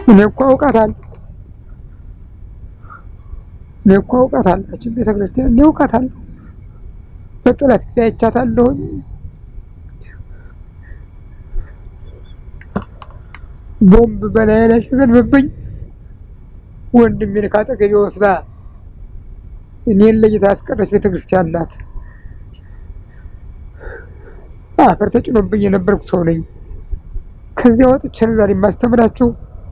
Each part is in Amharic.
እኔ እኮ አውቃታለሁ። እኔ እኮ አውቃታለሁ። ያችን ቤተ ክርስቲያን እኔ አውቃታለሁ። በጥላት አይቻታለሁኝ። ቦምብ በላይ ላይ ሲዘንብብኝ ወንድሜን ካጠገቤ ወስዳ እኔን ለይታ ያስቀረች ቤተ ክርስቲያን ናት። አፈር ተጭኖብኝ የነበርኩ ሰው ነኝ። ከዚያ ወጥቼ ነው ዛሬ የማስተምራችሁ።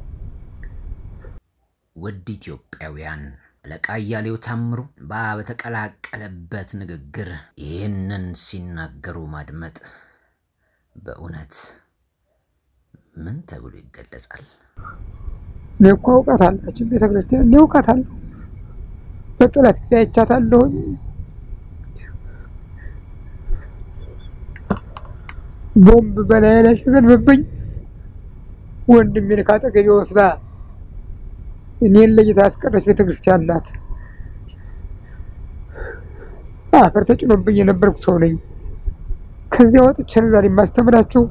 ውድ ኢትዮጵያውያን አለቃ እያሌው ታምሩ እንባ በተቀላቀለበት ንግግር ይህንን ሲናገሩ ማድመጥ በእውነት ምን ተብሎ ይገለጻል? እኔ እኮ አውቃታለሁ። ያችን ቤተ ክርስቲያን እኔ አውቃታለሁ። በጥላት አይቻታለሁኝ። ቦምብ በላይ ላይ ሲዘንብብኝ ወንድሜን ካጠገቤ ወስዳ እኔን ለይታ ያስቀረች ቤተ ክርስቲያን ናት። አፈር ተጭኖብኝ የነበርኩ ሰው ነኝ። ከዚያ ወጥቼ ነው ዛሬ የማስተምራችሁ።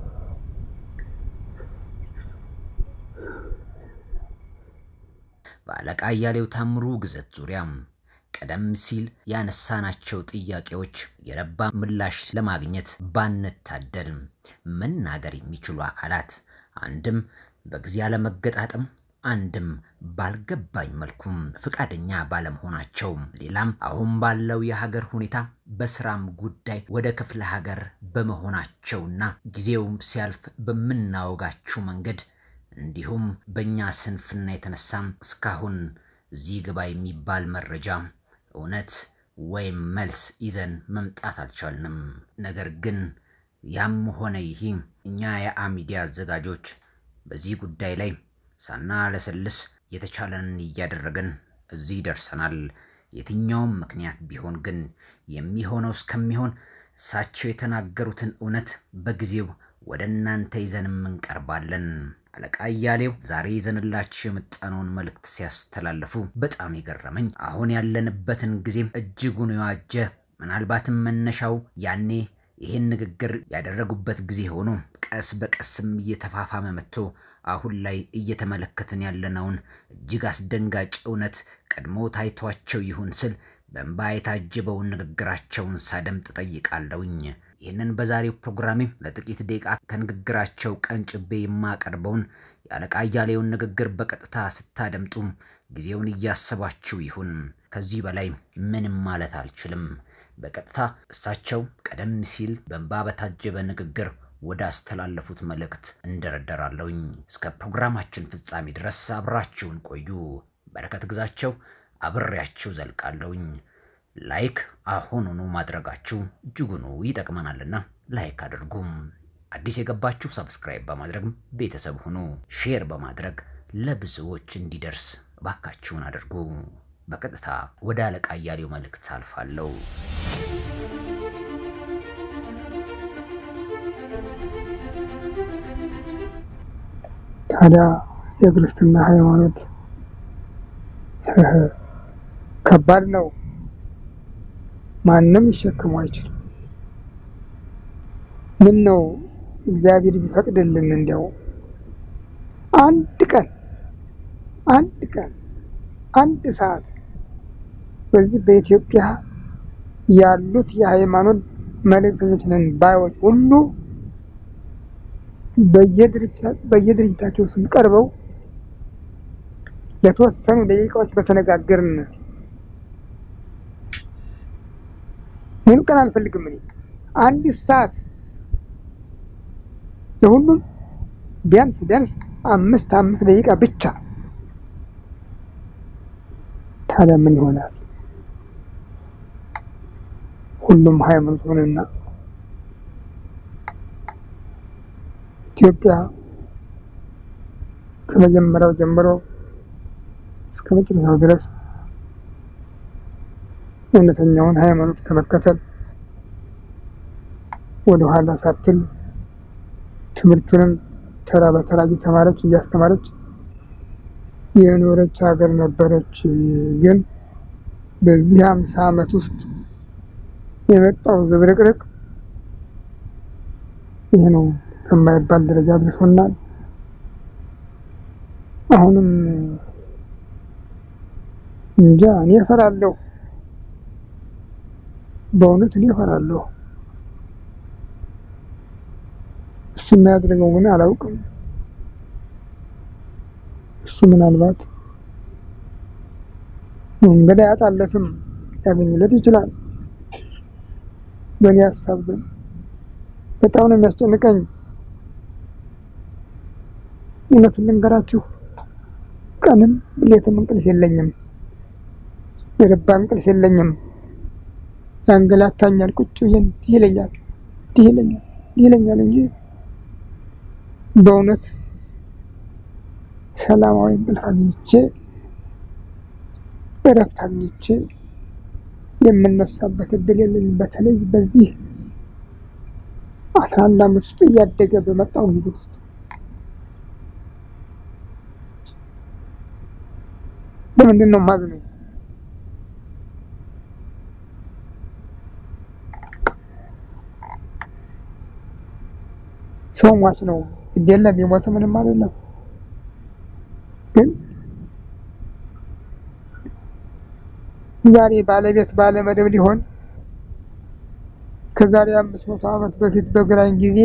በአለቃ እያሌው ታምሩ ግዘት ዙሪያም ቀደም ሲል ያነሳናቸው ጥያቄዎች የረባ ምላሽ ለማግኘት ባንታደል መናገር የሚችሉ አካላት አንድም በጊዜ አለመገጣጠም አንድም ባልገባኝ መልኩም ፈቃደኛ ባለመሆናቸው ሌላም አሁን ባለው የሀገር ሁኔታ በስራም ጉዳይ ወደ ክፍለ ሀገር በመሆናቸውና ጊዜውም ሲያልፍ በምናወጋችው መንገድ እንዲሁም በእኛ ስንፍና የተነሳም እስካሁን እዚህ ግባ የሚባል መረጃ እውነት ወይም መልስ ይዘን መምጣት አልቻልንም። ነገር ግን ያም ሆነ ይህ እኛ የአሚዲያ አዘጋጆች በዚህ ጉዳይ ላይ ሳናለሰልስ የተቻለንን እያደረግን እዚህ ደርሰናል። የትኛውም ምክንያት ቢሆን ግን የሚሆነው እስከሚሆን እሳቸው የተናገሩትን እውነት በጊዜው ወደ እናንተ ይዘንም እንቀርባለን። አለቃ እያሌው ዛሬ ይዘንላችሁ የመጣነውን መልእክት ሲያስተላልፉ በጣም የገረመኝ አሁን ያለንበትን ጊዜም እጅጉን የዋጀ ምናልባትም መነሻው ያኔ ይህን ንግግር ያደረጉበት ጊዜ ሆኖ ቀስ በቀስም እየተፋፋመ መጥቶ አሁን ላይ እየተመለከትን ያለነውን እጅግ አስደንጋጭ እውነት ቀድሞ ታይቷቸው ይሁን ስል በእንባ የታጀበውን ንግግራቸውን ሳደምጥ ጠይቃለሁኝ። ይህንን በዛሬው ፕሮግራሜ ለጥቂት ደቂቃ ከንግግራቸው ቀንጭቤ የማቀርበውን የአለቃ እያሌውን ንግግር በቀጥታ ስታደምጡ ጊዜውን እያሰባችሁ ይሁን። ከዚህ በላይ ምንም ማለት አልችልም። በቀጥታ እሳቸው ቀደም ሲል በእንባ በታጀበ ንግግር ወደ አስተላለፉት መልእክት እንደረደራለሁኝ። እስከ ፕሮግራማችን ፍጻሜ ድረስ አብራችሁን ቆዩ። በረከት ግዛቸው አብሬያችሁ ዘልቃለሁኝ። ላይክ አሁኑኑ ማድረጋችሁ እጅጉኑ ይጠቅመናልና ላይክ አድርጉም። አዲስ የገባችሁ ሰብስክራይብ በማድረግ ቤተሰብ ሁኑ። ሼር በማድረግ ለብዙዎች እንዲደርስ ባካችሁን አድርጉ። በቀጥታ ወደ አለቃ እያሌው መልእክት አልፋለሁ። ታዲያ የክርስትና ሃይማኖት ከባድ ነው። ማንም ይሸክሙ አይችልም። ምን ነው እግዚአብሔር ቢፈቅድልን እንዲያው አንድ ቀን አንድ ቀን አንድ ሰዓት በዚህ በኢትዮጵያ ያሉት የሃይማኖት መልእክተኞች ነን ባዮች ሁሉ በየድርጅታቸው ስም ቀርበው ለተወሰኑ ደቂቃዎች በተነጋገርን ሙሉ ቀን አልፈልግም። እኔ አንዲት ሰዓት ለሁሉም ቢያንስ ቢያንስ አምስት አምስት ደቂቃ ብቻ። ታዲያ ምን ይሆናል? ሁሉም ሃይማኖት ሆነና ኢትዮጵያ ከመጀመሪያው ጀምሮ እስከ መጨረሻው ድረስ እውነተኛውን ሃይማኖት ከመከተል ወደ ኋላ ሳትል ትምህርቱንም ተራ በተራ እየተማረች እያስተማረች የኖረች ሀገር ነበረች። ግን በዚህ አምሳ ዓመት ውስጥ የመጣው ዝብርቅርቅ ይህ ነው ከማይባል ደረጃ አድርሶናል። አሁንም እንጃ እኔ እፈራለሁ። በእውነት እኔ እፈራለሁ። እሱ የሚያደርገው ምን አላውቅም። እሱ ምናልባት መንገድ አያጣለትም፣ ሊያገኝለት ይችላል። በእኔ ሀሳብ ግን በጣም ነው የሚያስጨንቀኝ። እውነቱን ልንገራችሁ፣ ቀንም ሌትም እንቅልፍ የለኝም፣ የረባ እንቅልፍ የለኝም። ያንገላታኛል። ቁጭ ብዬ እንዲህ ይለኛል፣ እንዲህ ይለኛል፣ እንዲህ ይለኛል እንጂ በእውነት ሰላማዊ እንቅልፍ አግኝቼ እረፍት አግኝቼ የምነሳበት እድል የለኝም። በተለይ በዚህ አስራ አንድ ዓመት ውስጥ እያደገ በመጣው ጊዜ ውስጥ በምንድን ነው የማዝነው? ሰው ሟች ነው ግድ የለም የሞተ ምንም አይደለም። ግን ዛሬ ባለቤት ባለመደብ ሊሆን ከዛሬ አምስት መቶ ዓመት በፊት በግራኝ ጊዜ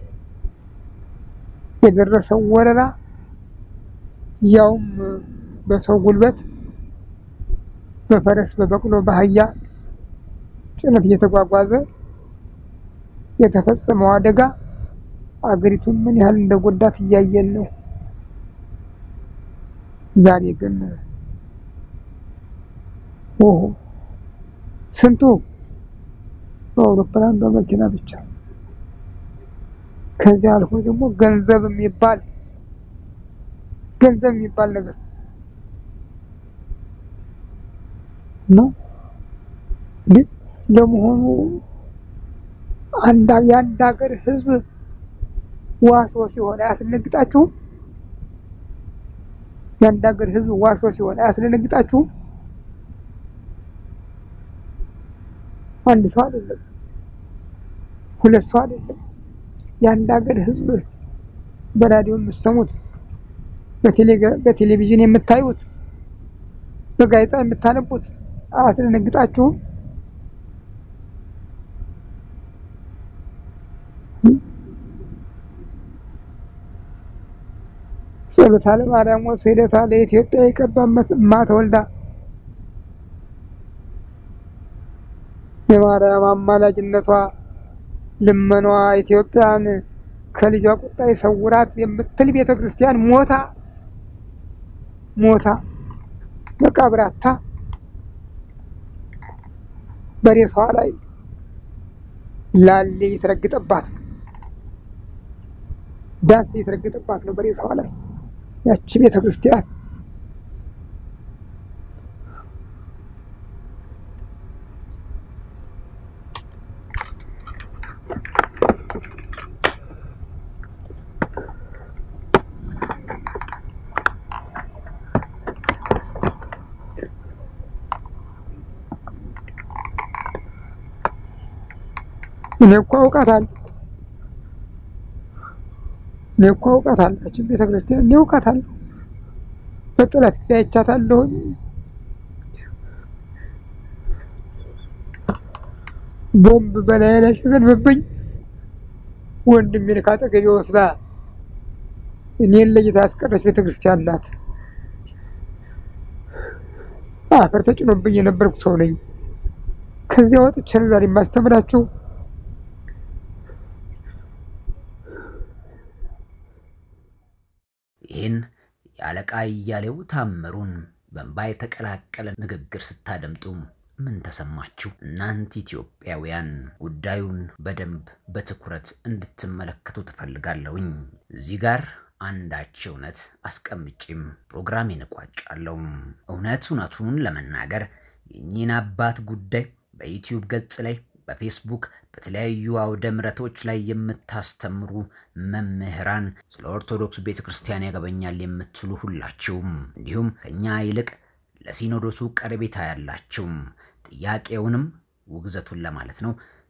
የደረሰው ወረራ ያውም በሰው ጉልበት በፈረስ በበቅሎ በአህያ ጭነት እየተጓጓዘ የተፈጸመው አደጋ አገሪቱን ምን ያህል እንደጎዳት እያየን ነው። ዛሬ ግን ኦሆ ስንቱ በአውሮፕላን በመኪና ብቻ ከዚያ አልፎ ደግሞ ገንዘብ የሚባል ገንዘብ የሚባል ነገር ነው። ግን ለመሆኑ አንድ የአንድ ሀገር ሕዝብ ዋሶ ሲሆን አያስደነግጣችሁም? የአንድ ሀገር ሕዝብ ዋሶ ሲሆን አያስደነግጣችሁም? አንድ ሰው አይደለም፣ ሁለት ሰው አይደለም። የአንድ ሀገር ሕዝብ በራዲዮ የምትሰሙት፣ በቴሌቪዥን የምታዩት፣ በጋዜጣ የምታነቡት አያስደነግጣችሁም? ጸሎታ ለማርያም ወስደታ ለኢትዮጵያ የቀባ ማተወልዳ የማርያም አማላጅነቷ ልመኗ ኢትዮጵያን ከልጇ ቁጣ የሰውራት የምትል ቤተ ክርስቲያን ሞታ ሞታ መቃብራታ በሬሳዋ ላይ ላሌ የተረገጠባት ነው። ዳስ የተረገጠባት ነው በሬሳዋ ላይ ያቺ ቤተ ክርስቲያን እኔ እኮ አውቃታለሁ። እኔ እኮ አውቃታለሁ። ያችን ቤተ ክርስቲያን እኔ አውቃታለሁ። በጥላት ጊዜ አይቻታለሁኝ። ቦምብ በላይ ላይ ሲዘንብብኝ ወንድሜን ካጠገቤ ወስዳ እኔን ለይታ ያስቀረች ቤተ ክርስቲያን ናት። አፈር ተጭኖብኝ የነበርኩ ሰው ነኝ። ከዚያ ወጥቼ ነው ዛሬ የማስተምራችሁ። ይህን የአለቃ እያሌው ታምሩን በእንባ የተቀላቀለ ንግግር ስታደምጡ ምን ተሰማችሁ? እናንተ ኢትዮጵያውያን ጉዳዩን በደንብ በትኩረት እንድትመለከቱ ትፈልጋለሁኝ። እዚህ ጋር አንዳች እውነት አስቀምጬም ፕሮግራሜን እቋጫለሁ። እውነት እውነቱን ለመናገር የእኚህን አባት ጉዳይ በዩቲዩብ ገጽ ላይ በፌስቡክ በተለያዩ አውደ ምሕረቶች ላይ የምታስተምሩ መምህራን ስለ ኦርቶዶክስ ቤተ ክርስቲያን ያገበኛል የምትሉ ሁላችሁም እንዲሁም ከኛ ይልቅ ለሲኖዶሱ ቀረቤታ ያላችሁም ጥያቄውንም ውግዘቱን ለማለት ነው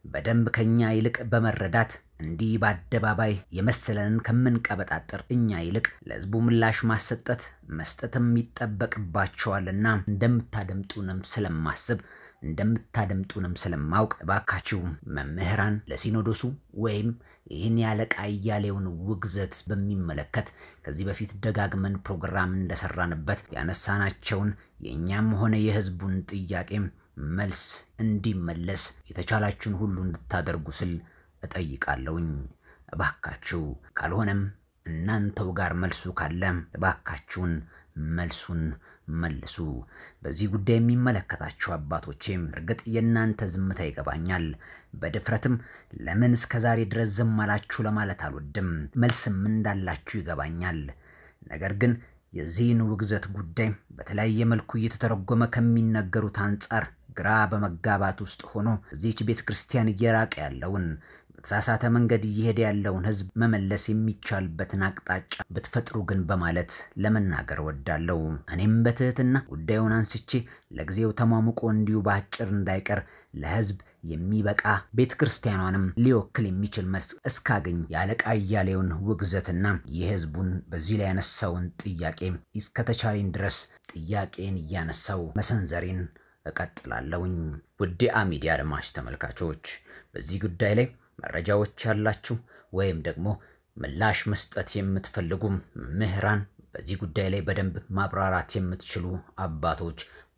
በደንብ ከኛ ይልቅ በመረዳት እንዲህ በአደባባይ የመሰለንን ከምንቀበጣጥር እኛ ይልቅ ለሕዝቡ ምላሽ ማሰጠት መስጠትም ይጠበቅባቸዋልና እንደምታደምጡንም ስለማስብ እንደምታደምጡንም ስለማውቅ እባካችሁ መምህራን ለሲኖዶሱ ወይም ይህን ያለቃ እያሌውን ውግዘት በሚመለከት ከዚህ በፊት ደጋግመን ፕሮግራም እንደሰራንበት ያነሳናቸውን የእኛም ሆነ የሕዝቡን ጥያቄ መልስ እንዲመለስ የተቻላችሁን ሁሉ እንድታደርጉ ስል እጠይቃለሁኝ። እባካችሁ ካልሆነም እናንተው ጋር መልሱ ካለ እባካችሁን መልሱን መልሱ። በዚህ ጉዳይ የሚመለከታችሁ አባቶቼም እርግጥ የእናንተ ዝምታ ይገባኛል። በድፍረትም ለምን እስከ ዛሬ ድረስ ዝም አላችሁ ለማለት አልወድም። መልስም እንዳላችሁ ይገባኛል። ነገር ግን የዚህን ውግዘት ጉዳይ በተለያየ መልኩ እየተተረጎመ ከሚነገሩት አንጻር ግራ በመጋባት ውስጥ ሆኖ እዚህች ቤተ ክርስቲያን እየራቀ ያለውን በተሳሳተ መንገድ እየሄደ ያለውን ሕዝብ መመለስ የሚቻልበትን አቅጣጫ ብትፈጥሩ ግን በማለት ለመናገር ወዳለው እኔም በትህትና ጉዳዩን አንስቼ ለጊዜው ተሟሙቆ እንዲሁ በአጭር እንዳይቀር ለሕዝብ የሚበቃ ቤተ ክርስቲያኗንም ሊወክል የሚችል መልስ እስካገኝ የአለቃ እያሌውን ውግዘትና የሕዝቡን በዚህ ላይ ያነሳውን ጥያቄ እስከተቻለኝ ድረስ ጥያቄን እያነሳው መሰንዘሬን እቀጥላለሁኝ። ውድ አሚዲያ አድማጭ ተመልካቾች በዚህ ጉዳይ ላይ መረጃዎች ያላችሁ ወይም ደግሞ ምላሽ መስጠት የምትፈልጉ መምህራን በዚህ ጉዳይ ላይ በደንብ ማብራራት የምትችሉ አባቶች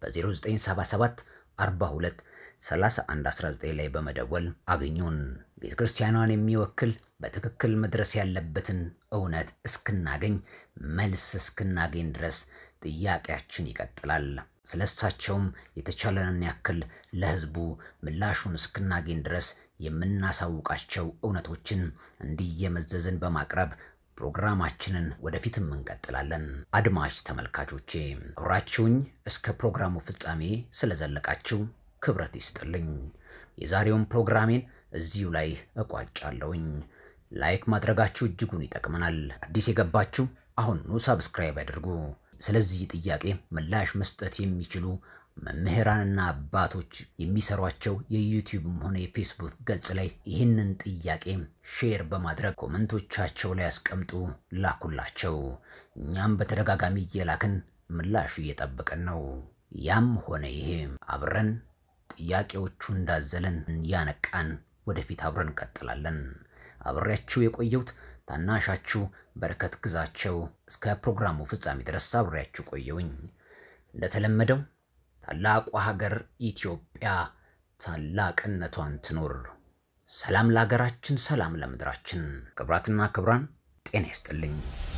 በ0977 42 3119 ላይ በመደወል አግኙን። ቤተ ክርስቲያኗን የሚወክል በትክክል መድረስ ያለበትን እውነት እስክናገኝ መልስ እስክናገኝ ድረስ ጥያቄያችን ይቀጥላል። ስለሳቸውም የተቻለንን ያክል ለሕዝቡ ምላሹን እስክናገኝ ድረስ የምናሳውቃቸው እውነቶችን እንዲየመዘዝን በማቅረብ ፕሮግራማችንን ወደፊትም እንቀጥላለን። አድማጭ ተመልካቾቼ አብራችሁኝ እስከ ፕሮግራሙ ፍጻሜ ስለዘለቃችሁ ክብረት ይስጥልኝ። የዛሬውን ፕሮግራሜን እዚሁ ላይ እቋጫለሁኝ። ላይክ ማድረጋችሁ እጅጉን ይጠቅመናል። አዲስ የገባችሁ አሁኑ ሳብስክራይብ ያድርጉ። ስለዚህ ጥያቄ ምላሽ መስጠት የሚችሉ መምህራንና አባቶች የሚሰሯቸው የዩቲዩብም ሆነ የፌስቡክ ገጽ ላይ ይህንን ጥያቄ ሼር በማድረግ ኮመንቶቻቸው ላይ ያስቀምጡ፣ ላኩላቸው። እኛም በተደጋጋሚ እየላክን ምላሹ እየጠበቀን ነው። ያም ሆነ ይሄ አብረን ጥያቄዎቹ እንዳዘለን እያነቃን ወደፊት አብረን እንቀጥላለን። አብሬያችሁ የቆየሁት ታናሻችሁ በረከት ግዛቸው እስከ ፕሮግራሙ ፍጻሜ ድረስ አብሬያችሁ ቆየውኝ። እንደተለመደው ታላቋ ሀገር ኢትዮጵያ ታላቅነቷን ትኖር። ሰላም ለሀገራችን፣ ሰላም ለምድራችን። ክብራትና ክብራን ጤና ይስጥልኝ።